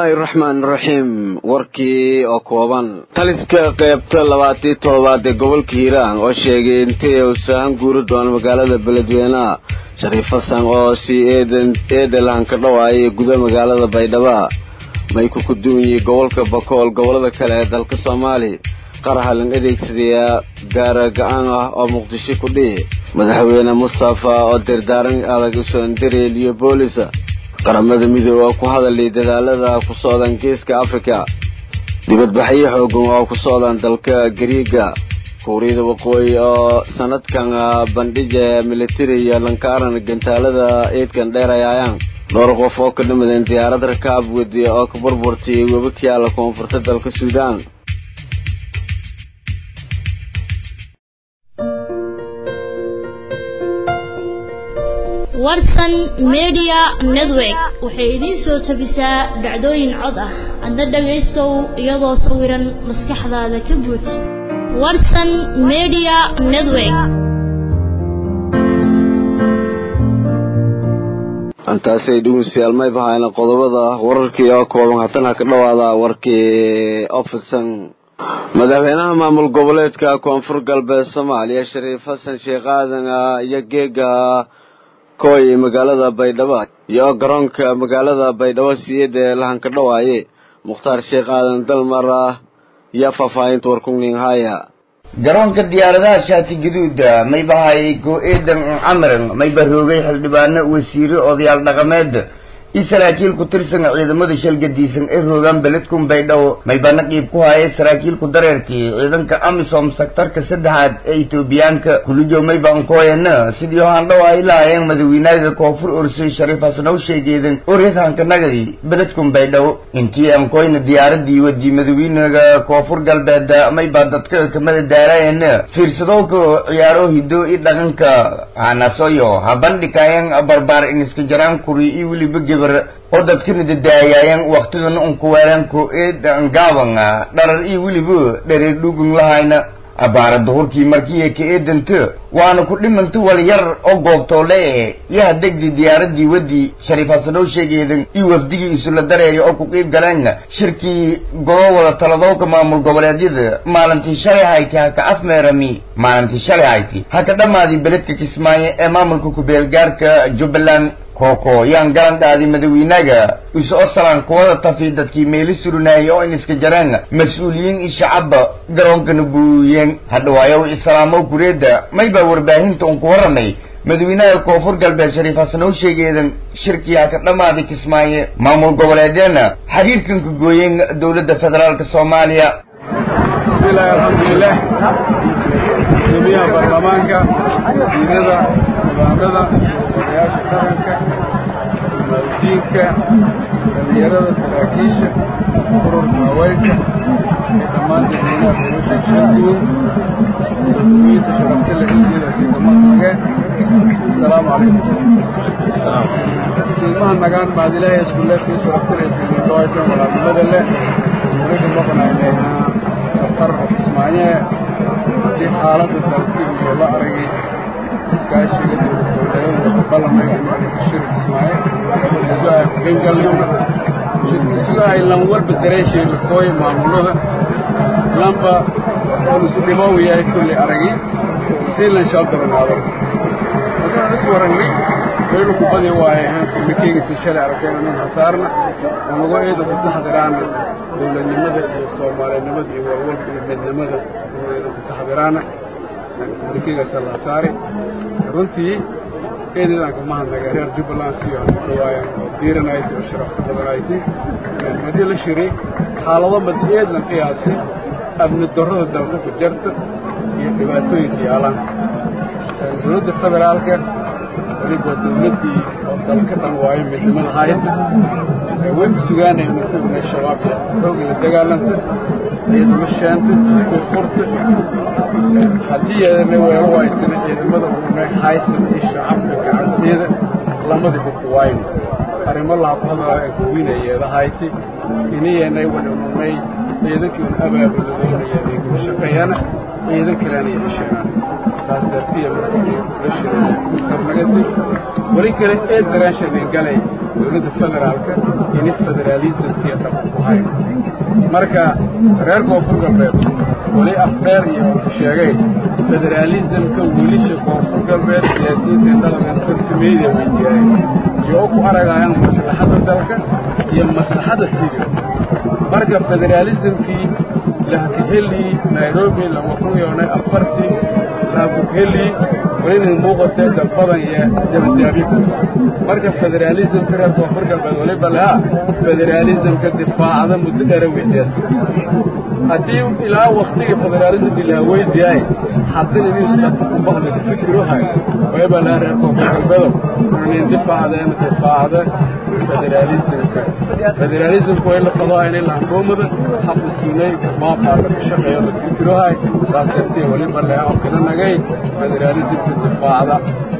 bismillaahi raxmaan raxiim warkii oo kooban taliska qeybta labaatii toddobaad ee gobolka hiiraan oo sheegay intay uu saahan guuri doono magaalada beledweyneha shariif xasan oo sii eedan eedelan ka dhawaayay guda magaalada baydhabo may ku kuduwanyay gobolka bakool gobolada kale ee dalka soomaaliya qarahalan adeegsadayaa gaara ga-aan ah oo muqdisho ku dhihi madaxweyne mustafa oo dirdaaran adag usondariel iyo boolisa qaramada midoobe oo ku hadalay dadaalada ku socdaan geeska afrika dibadbaxyo xoogan oo ku socdaan dalka gariiga kuuriyada waqooyi oo sanadkan bandhija militari iyo lankaaran gantaalada eedkan dheerayayaan dhowr qof oo ka dhimadeen diyaarad rakaab wadiya oo ka burburtay webi ka yaala koonfurta dalka suudaan warsan media network waxay idiin soo tabisaa dhacdooyin cod ah adna dhagaystow iyadoo sawiran maskaxdaada ka buuj warsan media network antaasay dhegeystayaal may bahayna qodobada wararkii oo kooban haatan ha ka dhawaada warkii ofidsan madaxweynaha maamul goboleedka koonfur galbeed soomaaliya shariif xasan sheekh aadan iyo geega kooy magaalada baydhabo iyo garoonka magaalada baydhabo siyada lahanka dhawaaye mukhtaar sheekh aadan dalmar yaa faahfaahinta warkungning haya garoonka diyaaradaha shaati gaduuda may bahayay go-eedan camran may baroogay xildhibaano wasiire odayaal dhaqameed i saraakiil ku tirsan ciidamada shalgadiisan ee roogaan beledkun baydhabo may bana qiib ku hayay saraakiilku dareerkii ciidanka amisom sektarka saddexaad ee etoobiyaanka kulijo may baankooyana sidii haandhaw ay lahaayeen madawiinaada koonfur orsay shariif hasnow sheegeedan oryadhanka nagadi beledkun baydhabo intii ankoyna diyaaradii wadii madawiinaga koonfur galbeed may baa dadka kamada daaraayana fiirsadowka ciyaaro hido i dhaqanka hanasoyo habandhikayan barbaar iniska jaraan kuri i weliba gebar oo dadkana dadaayayan waktigana unkuweeran ko-eedan gaaban dharar iyo weliba dhareer dhugun lahayna abaara duhurkii markii ka eedanta waana ku dhimanta wal yar oo goobtoole yaha degdi diyaaradii wadii shariif hasanow sheegeedan iyo wafdigii isula dareeri oo ku qiib galeen shirkii golo wada taladowka maamul goboleedyada maalintii shalay hayti haka afmeerami maalintii shalay hayti haka dhammaadii beledka kismaayo ee maamulka ku-beelgaarka jubbaland kooko yaan garan dhaaday madawiinaga iso salaan kuwada tafi dadkii meeli surinaayay oo in iska jareen mas-uuliyiin iyo shacabba garoonkana buuyeen hadhawaayow islaamow kureedda may baa warbaahinta un ku warramay madawiinaha koonfur galbeed shariif hasanow sheegeedan shirkii haka dhammaaday kismaaye maamul goboleedyana xiriirkan ka gooyeen dowladda federaalka soomaaliya bismillahi alxamdulilah guddoomiyaha baarlamaanka wasiirada nidaamada odayaasha dhaqanka maaldiinka dhalinyarada saraakiisha ururka haweenka ee dhammaan dadweynaha nolosha shanguun sodomiinta sharafta leh iyada sidamahage asalaamu calaykum silmaha nagaan maadilaha iskuleedkii sharaftalaysidindhoaytan walaalnimada leh anaga maqnaynayna safar kismaaye haddii xaaladda dalkii iyo la aragay iskaashiga dowladgoboleedyada balamay shir kismaaye isu ay kuqaybgalnayna isu ay lan walba dareesheeda kooy maamulada lanba oon isu dhimow yahay kulli aragay sii lan shaaldabanaado haddaan is waragnay waynu ku badi waaye mikeygiisa shalay arkayna nin hasaarna unago eeda ku taxdiraana dowladnimada iyo soomaalinimada iyo walwalka iyo midnimada inaynu ku taxdiraana mikeygaasa la hasaari runtii eedeedaan kama hadnaga reer jubbaland siyo dhawaayan oo diiranayti oo sharafta badanayti haddii la shiri xaalado mad eedlan qiyaasi amni darrada dalka ku jarta iyo dhibaatooyinka yaalaan dowladda federaalka weliba dowladdii oo dalka dhan waayo midnimada hayda way ku sugaanaya martibna shabaab iyo xooga la dagaalanta ciidamo sheenta koonfurta haddii yeedana weelo waaytana ciidamada unay haysan iyo shacabka gacanteeda lamadiba ku waayn arrimo laha ku hadlaa ee kuwiinayeeda hayti inayanay wadhanunay ciidankii un abaabuladoonayeenay ku shaqeeyana ciidan kalena iyo hesheenaan saas dartiya markashirnagati weli kale ee daraashanin galay dowladda federaalka ini federaalismkiiyo dhaqan ku hayn marka reer koonfur galbeed weli afdheer iyo sheegay federaalismka wiilisha koonfur galbeed siyaasiyiinta dhaqan fartimeedia weydiyaayeen iyo u ku aragayaan maslaxadda dalka iyo maslaxadda tigir marka federaalismkii lahkaheli nairobi lama kun yoonay afartii lahakuheli welina muuqatee dalbadan iyo dabadaabiku marka federaalismka reer koonfur galbeed weliba lahaa federaalismka difaacda muddo dheera weydiyaas haddii ilaa waktigii federaalismkii laha weydiyaay haddina inuusakumbahda fikiruhay waliba lahaa reer koonfur galbeedo nin difaacda ama difaacda federaalismka federaalismka way la qadoa inay lahankoomada xabisiinay maafaa laga shaqeeyo la fikiruhay saas dartee weliba lahaa oo kala nagay federaalismka difaacda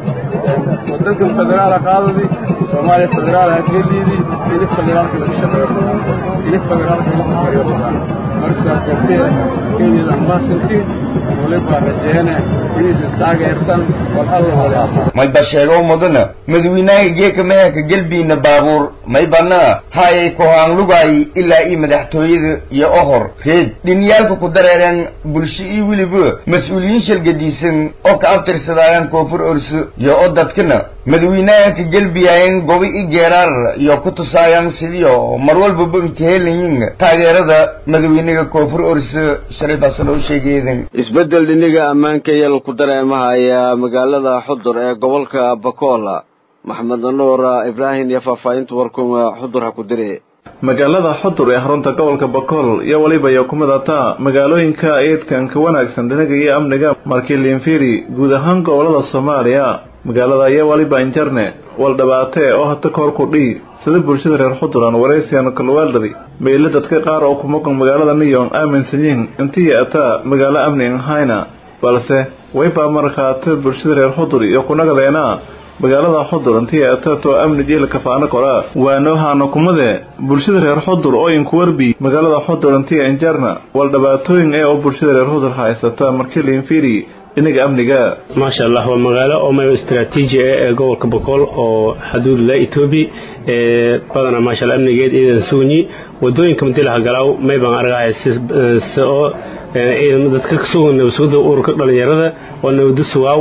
wadankan federaala qaadadii soomaaliya federaal hakeliidii ini federaalka laga shaqeeyo ini federaalka la fakariyo markaas dartee kenyada ambasanki waliba rajeene inaysan taageertan wal alla walaaa mayba sheego mudana madawiinaha geeka meherka gelbiina baabuur maybana hayay kohaan lugay ilaa ii madaxtooyada iyo ohor reed dhinyaalka ku dareereen bulsho ii weliba mas-uuliyiin shalgadiisan oo ka abtirsadaayaan koonfur orso iyo oo dadkana madawiinaha ka gelbiyaayeen gobi i geeraar iyo ku tusaayaan sidiio mar walbaba inkahelayin taageerada madawiinaga koonfur orso shalay baasan oo sheegeedan isbeddel dhiniga ammaanka yal ku dareemahaya magaalada xudur ee gobolka bakola maxamed nuur ibraahim iyo faahfaahinta warkuma xudur ha ku dire magaalada xudur ee xarunta gobolka bakool iyo weliba iyo kumidata magaalooyinka eedkan ka wanaagsan dhinaga iyo amniga markii liinfiri guud ahaan gobolada soomaaliya magaalada iyo weliba injarne waldhabaatee oo hata kahor kudhii sida bulshada reer xuduran waraysiyan kalwaaldhadi meyle dadka qaar oo ku maqan magaalada niyong aaminsan yihiin intii ataa magaalo amni ahayna balse waybaa markhaate bulshada reer xudur iyo kunagadeena magaalada xudur intii atato amni jeel kafaano kora waanohaana kumade bulshada reer xudur oo inkuwarbi magaalada xudur intii injarna waldhabaatooyin ee oo bulshada reer xudur haysata markii liinfiri dhinaga amniga maasha allah waa magaalo oo mayo istaraatiiji ah ee gobolka bokool oo xuduud la etoobiya ee badana maasha allah amnigeed ciidan suunyi wadooyinka madilaha galaaw may baan argaya si oo ciidan dadka sugan nabasuuda ururka dhalinyarada oo nabadu suwaaw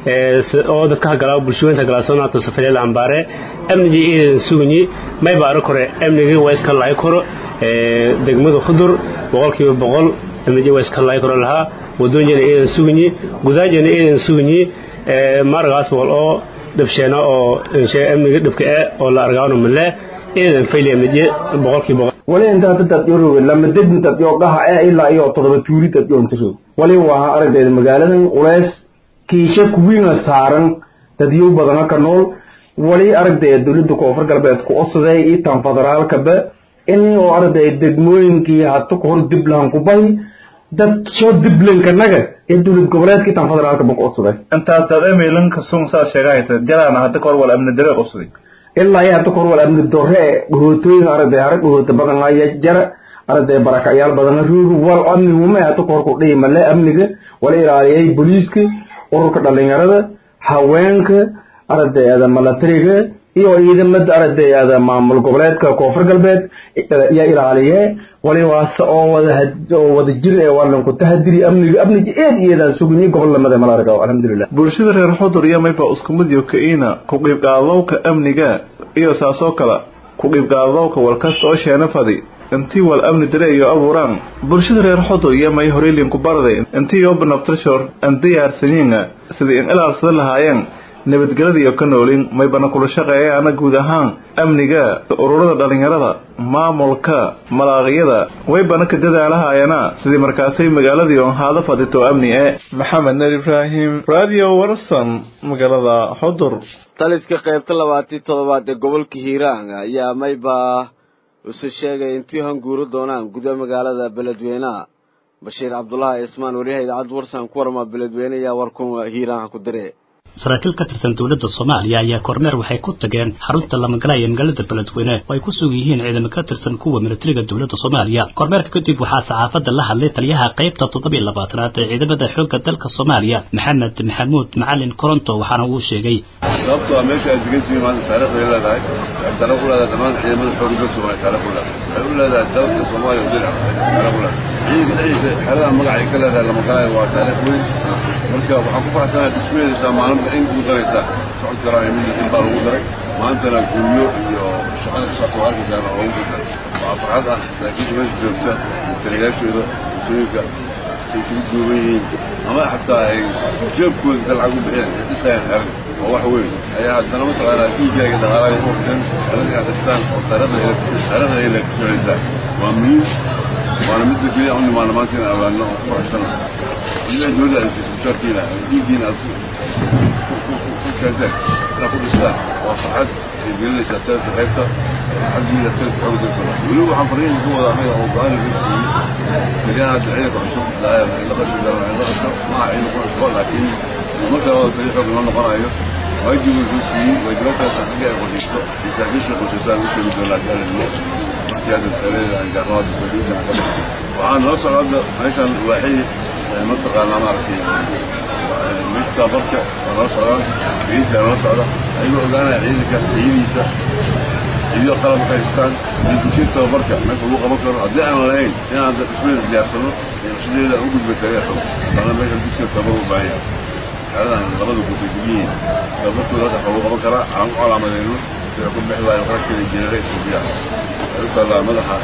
oo dadka hagalaaw bulshooyinka galaasoonaato safareed ambaare amnigii ciidan suunyi may baa arag kore amnigii waa iska laay koro degmada xudur boqolkiiba boqol amnigii waa iska laay koro lahaa wadooyinjana ciidan sugnyi gudaanjana ciidan sugnyi maragaas boqol oo dhabsheena oo amniga dhabka ah oo la argaano male ciidan fayliamnije boqolkii boqol wali intaa dad yorowe lama dedin dad yoo gaha ee ilaa iyo todoba tuuri dad yoo intiro wali waa aragdeeda magaaladan uleys kiisha kuwiina saaran dadyo badana ka nool wali aragdeeda dowladda koonfur galbeed ku osaday iyo tan federaalkaba in oo aragdeeda degmooyinkii hata kahor diblahan ku bahi dad soo diblankanaga ee dowlad goboleedka tan federaalka buu qodsaday intaas dad emilanka sun saa sheegayta jaraana hadda kahor wal amni dare qodsaday ilaa iyo hadda kahor wal amni dore dhahootooyin aragday harag dhahoota badan aya jara aragday barakacyaal badan roogi wal amni wuma hadda kahor ku dhihi male amniga wala ilaaliyay booliiska ururka dhalinyarada haweenka aragdayada milatariga iyo ciidamada aragdayada maamul goboleedka koonfur galbeed yaa ilaaliye walibaase oo wada oo wada jir ee waalanku tahadiri amniga amniga eed iyadan sugni gobol lamada malaarga alxamdulilah bulshada reer xudur iyo mayba isku mid iyo kaina ku qiibqaadowka amniga iyo saasoo kale ku qiibqaadowka walkasta oo sheena fadi intii wal amni dare iyo abuuraan bulshada reer xudur iyo may horeylinku baraday intii yoo banabtashor aan diyaarsanyiina sidii in ilaalsada lahaayeen nabadgelada iyo ka noolin maybana kula shaqeeyaana guud ahaan amniga ururada dhalinyarada maamulka malaaqiyada waybana ka dadaalahayana sidii markaasay magaaladii on haada fadito amni e maxamed ner ibraahim radio warsan magaalada xudur taliska qaybta labaatii toddobaad ee gobolka hiiraan ayaa mayba isu sheegay intii hanguuri doonaan gudaha magaalada beledweyneha bashiir cabdulaahi ismaan wariyaha idaacadda warsan ku warma beledweyne ayaa warkun hiiraanha ku dire saraakiil ka tirsan dowladda soomaaliya ayaa kormeer waxay ku tageen xarunta lamagala ee magaalada beledweyne oo ay ku sugan yihiin ciidamo ka tirsan kuwa militariga dowladda soomaaliya kormeerka kadib waxaa saxaafadda la hadlay taliyaha qaybta toddobiyo labaatanaad ee ciidamada xoogga dalka soomaaliya maxamed maxamuud macalin koronto waxaana uu sheegay sababtoo ah meesha aad degan tihiin maanta taariikhday leedahay waxay taariikh u leedahay dhammaan ciidamada xoogga dalka soomaaliya taariikh u leedahay waxay u leedahay dalka soomaaliya oo dhinac taariikh u leedahay ciidanka dhexdiisa xerada magacay ka leedahay lamagalaaya waa taariikh weyn marka waxaan ku faraxsanahay dhismeedaysaa maalinta in ku daraysa socod karaan midin baa lagu daray maantana guryo iyo shaqada ka socota waa arki karaan oo lagu daray waa farxad ah laakiin meesha joogta taliyayaashooda bulshooyinka ay isugu duuban yihiin ama xataa ay jeebkooda inta lacag u bixiyeen ay dhisayaan xeran oo wax weyn ayaa haddana mataqaanaa dhiiggaaga dhaqaalaga u waqteen xerada inaad dhistaan oo taariikhda xerada ay leedahay waa muhiim waana midda keliya u nimaana maanta inaan ogaano oo ku faraxsana idaa dowladda ay siiso mushaarkiina dhiiggiina aad ku keenteen inaad ku dhistaan waa farxad ay gelinaysaa talata qaybta farxaddiina talata xooga dalka weliba waxaan fariin ku wada anaga oo go-aan laga siiyey keliyaha ciidanka cusub la qasho garan la qasho maaha ciidanku cusbo laakiin marka wada tali xoog noo noqonayo waajibu soo siiyey waajibaadkaas xagga ay qodhisto masaakiisha qoysasaan u sheegi doonaa jaalimo markii hadda taleeda aan jaarnooda fadhiinta waxaan noo socda hadda meeshan waaxii mataqaanaa maaragtay mid tabarka waa noo socdaan ciidanka noo socda ayagoo ogaanaya ciidanka tayadiisa iyo qalabka haystaan iyo dugsiya tababarka meesha lagu qaban karo haddii aan lahayn inaan dhismeeda diyaarsano naqshadeeda u gudba tariya xog baana meesha dugsiya tababar u baahan yahay xeradan labada gudbay degyihiin tababarkooda hadda lagu qaban karaa aan u calaamadeyno sida ku bixi waayo qarashkeeda jeneray suubiya waxay u taallaa madaxa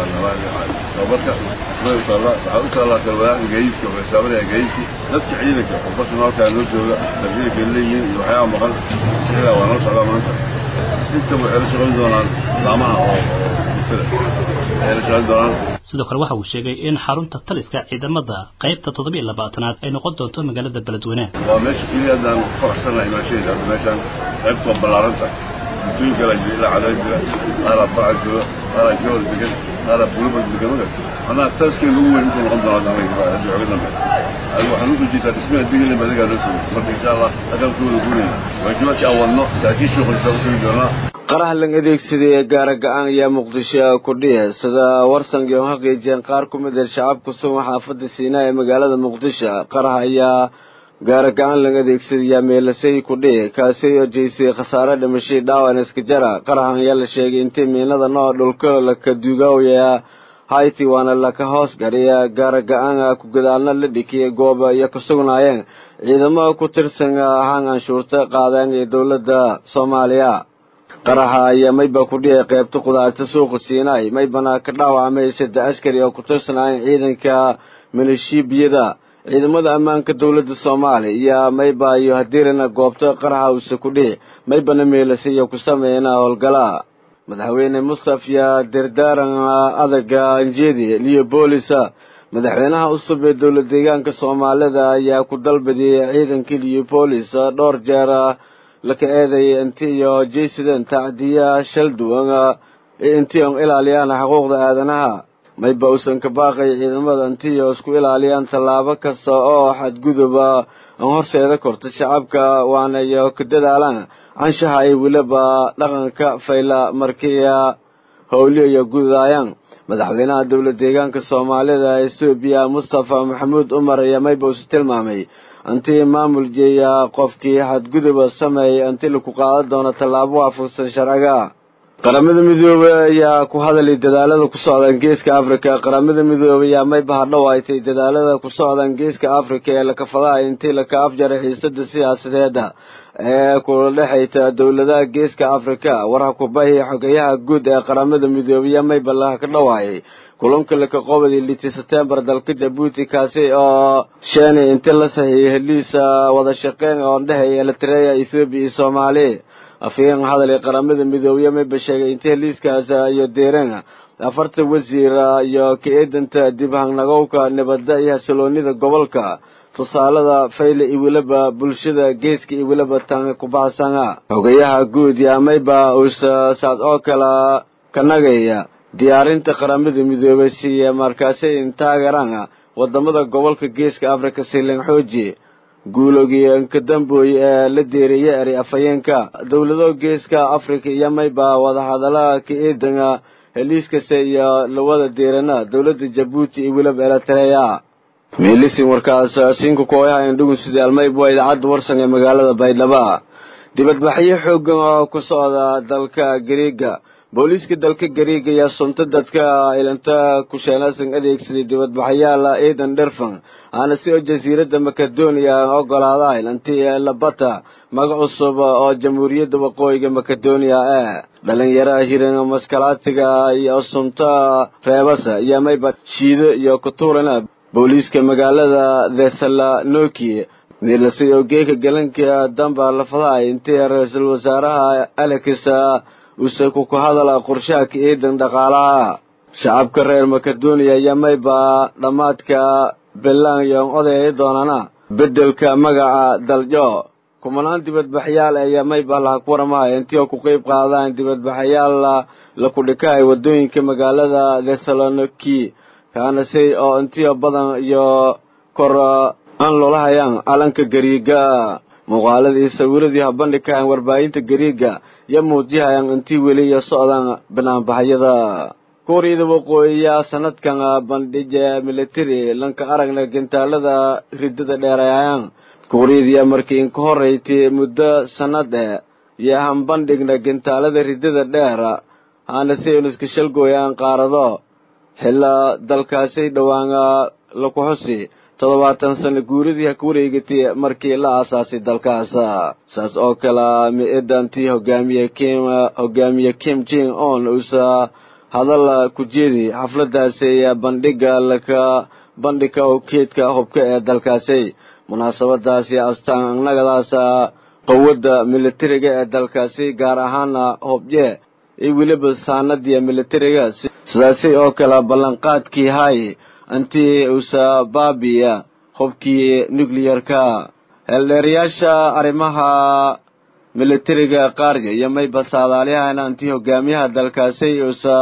tababarka dhismada u taallaa waxaa u taallaa talwadaan gaadiidka oo xisaabanaya gaadiidkii dadka ciidanka oo barsanaalkaa noo jooga ciidanka leeyihiin iyo waxyaaba maqan sixdaa waa noo socdaa maanta intaba waxay la shaqayn doonaan laamaha oo bulshada waxay la shaqayn doonaan sidoo kale waxa uu sheegay in xarunta taliska ciidamada qaybta toddobiyo labaatanaad ay noqon doonto magaalada beledweyne waa meesha keliya haddaan ku faraxsannahay imaashadeeda hadda meeshaan qaybta waa ballaaranta bulshooyin kala jira ilaa cadayn jira qaaraa barca jooga qaaraa jawal degan qaaraa bulubal degan maga anaa taliskeen ugu weyn intuu noqon doonaa anaga hadda xooga dambe adiga waxaan usoo jeedaa dhismaha digilin adigaa loo sugay marka insha allah halkaan soo wada guurayna waajibaadkii aan wadno saakiishii qoysaa u sugi doonaa qaraha lang adeegsaday ee gaara ga-aan ayaa muqdisho ku dhihe sida warsangi oo xaqiijiyeen qaar ku mid ah shacabku sugan xaafadda siinaa ee magaalada muqdisho qaraha ayaa gaara ga-aan lang adeegsadayaa meelasay ku dhihi kaasi oo jeysay khasaare dhimashay dhaawan iska jara qarahan ayaa la sheegay intii miinada nooc dhulka laka duugaawaya hayti waana laka hoos gariya gaara ga-aan ku gadaalna la dhikiyay gooba iyo ka sugnaayeen ciidamada ku tirsan ahaan anshuurta qaadeen ee dowladda soomaaliya qaraxa ayaa mayba ku dhiyay qaybta qudaarta suuqa siinaay maybana ka dhaawacmay saddex askari oo ku tirsanaayeen ciidanka milishiibiyada ciidamada ammaanka dowladda soomaaliya iyo mayba iyo hadirina goobta qaraxa uuse ku dhihi maybana meelasiyo ku sameeyna howlgala madaxweyne mustaf ya dardaaran adaga anjeedi leobolisa madaxweynaha cusub ee dowlad deegaanka soomaalida ayaa ku dalbadiyey ciidankii leobolis dhowr jeer laka eedayay inti iyo jaysidan tacdiya shal duwan intii on ilaaliyaan xuquuqda aadanaha mayba uusan ka baaqay ciidamada intiyo isku ilaaliyaan tallaabo kasta oo xadguduba an horseeda korta shacabka waana iyo ka dadaalaan canshaha ay weliba dhaqanka fayla markiya howliyo iyo gudaayaan madaxweynaha dowlad deegaanka soomaalida etoobiya mustafa maxamuud umar ayaa mayba usi tilmaamay intii maamul jeeya qofkii xadguduba sameeyay inti laku qaadan doono tallaabo waafaqsan sharciga qaramada midoobey ayaa ku hadalay dadaalada ku socdaan geeska africa qaramada midoobey ayaa mayba hadhowaaytay dadaalada ku socdaan geeska africa ee lakafadaha intii laka afjaray xiisada siyaasadeeda ee kula dhexayta dowladaha geeska africa warha kubahi xogeyaha guud ee qaramada midoobeya mayba laka dhawaayay kulanka laka qobadii litii setembar dalka jabuuti kaasi oo sheeni inti la saxiixay heliisa wada shaqeyn oo dhexeeya eritrea ethoobiya iyo soomaali afhayeen hadal ee qaramada midoobiye mayba sheegay intii heliiskaas iyo deereen afarta wasiir iyo ka-eedanta dib hangnagowka nabadda iyo xasiloonida gobolka tusaalada fayle iyo weliba bulshada geeska iyo weliba tan kubaxsana xogayaha guud yaa mayba uusa saad oo kala kanagaya diyaarinta qaramada midoobay siiya markaasi taageeraan wadamada gobolka geeska africa silan xooji guulogii kadambooy ee la deeriyey eri afhayeenka dowlado geeska africa iyo mayba wadahadalaha ka eedanga heliiskase iyo lawada deerana dowladda jabuuti iyo weliba eritrea meelisin warkaas siinka kooyaha indhugun sidii almayb waa idaacadda warsan ee magaalada baydhaba dibadbaxyo xoogan oo ku socda dalka gariiga booliiska dalka gariiga ayaa sunta dadka ilanta kusheenasan adeegsaday dibadbaxyaal ciidan dherfan aana si oo jasiiradda makedoniya ogolaada ilantii labata magac cusub oo jamhuuriyadda waqooyiga makedoniya ee dhalinyaraha hiran maskalaatiga iyo sunta reebasa iyo mayba shiido iyo kutuurana booliiska magaalada thessaloniki meelase oo geeka galanka damba lafadaha intii ra-iisul wasaaraha alex use kuku hadala qorshaha ka eedan dhaqaalaha shacabka reer makedoniya iyo mayba dhammaadka belan iyo odaya doonana bedelka magaca daljo kumanaan dibadbaxyaal iyo mayba laha ku waramahay intii oo ku qeyb qaadaan dibadbaxyaal la kudhikaay wadooyinka magaalada thessaloniki kaanase oo intiyo badan iyo kor aan loola hayaan calanka gariiga muuqaaladii sawiradii habandhikahan warbaahinta gariiga iyo muujihayaan intii weli iyo socdaan banaanbaxyada kuuriyada waqooyiya sanadkan bandhija military lanka aragna gintaalada ridada dheerayayaan kuuriyadiya markii inka horreyti muddo sanad e iyo hanbandhigna gintaalada ridada dheer haana si inuska shalgooyaan qaarado xilla dalkaasay dhowaan laku xusi toddobaatan sano guuridii ha ku wareegatay markii la aasaasay dalkaas saas oo kale mi-idantii hogaamiye kim hogaamiye kim jing on uusa hadal ku jeedi xafladaasi bandhiga laka bandhiga oo keedka hubka ee dalkaasi munaasabadaasi astaan annagadaas qowada militariga ee dalkaasi gaar ahaana hobye iyo weliba saanadiya militariga sidaasi oo kale ballanqaadkii hay intii uusa baabiya hubkii nucliyarka heeldheerayaasha arrimaha militariga qaarya iyo mayba saadaalyahana intii hogaamiyaha dalkaasi uusa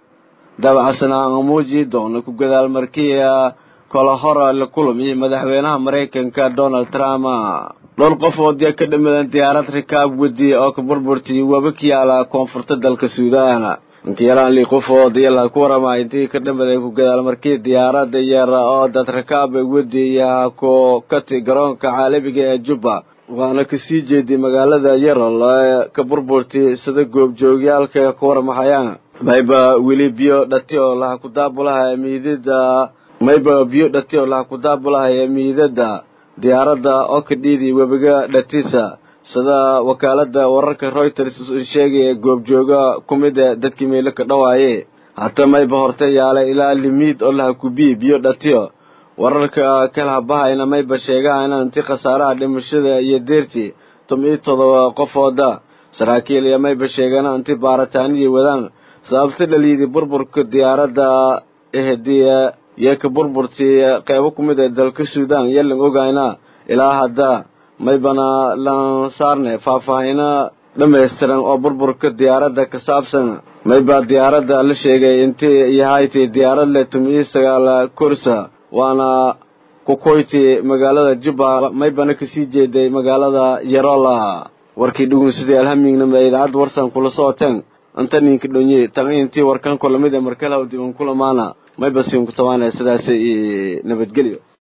dabacsanaa muuji doono ku gadaal markiya kala hora la kulamiyo madaxweynaha maraykanka donald trump dhowr qofood yaa ka dhamadan diyaarad rikaab wedi oo ka burburtay waba ka yaala koonfurta dalka suudaan inkayalaan lii qofood yala ku warama intii ka dhamaday ku gadaal markii diyaarada yar oo dad rakaab wedi yaa ku kati garoonka caalamiga ee jubba waana kasii jeeday magaalada yarol ee ka burburtay sida goobjoogyaalka ku waramahayaan mayba weli biyo dhati oo laha ku daabulaha miidada mayba biyo dhati oo laha ku daabulahay miidada diyaaradda oo ka dhiiday webiga dhatisa sida wakaalada wararka reuters sheegaya goobjooga ku mid e dadkii meelo ka dhawaaye hata mayba horte yaala ilaa limiid oo laha kubii biyo dhatiyo wararka kala habahayna mayba sheegahayna inti khasaaraha dhimashada iyo deertii tom-iyo todoba qofooda saraakiil iyo mayba sheegana inti baaritaaniyii wadaan sababta dhaliyadii burburka diyaaradda ehdiya iyo ka burburtii qeybo ku mid ee dalka suudaan iyo lan ogayna ilaa hadda maybana lan saarne faahfaahino dhammaystiran oo burburka diyaaradda ka saabsan mayba diyaaradda la sheegay intii yahayti diyaarad leh tum-iyo sagaal kursa waana kukoyti magaalada jubba maybana kasii jeeday magaalada yarola warkii dhugun sidii alhamignama idaacadda warsan kula socoteen anta ninka dhonye tan intii warkan kulamid ee markalaw diban kulamaana mayba siin ku tabaanaya sidaas nabadgelyo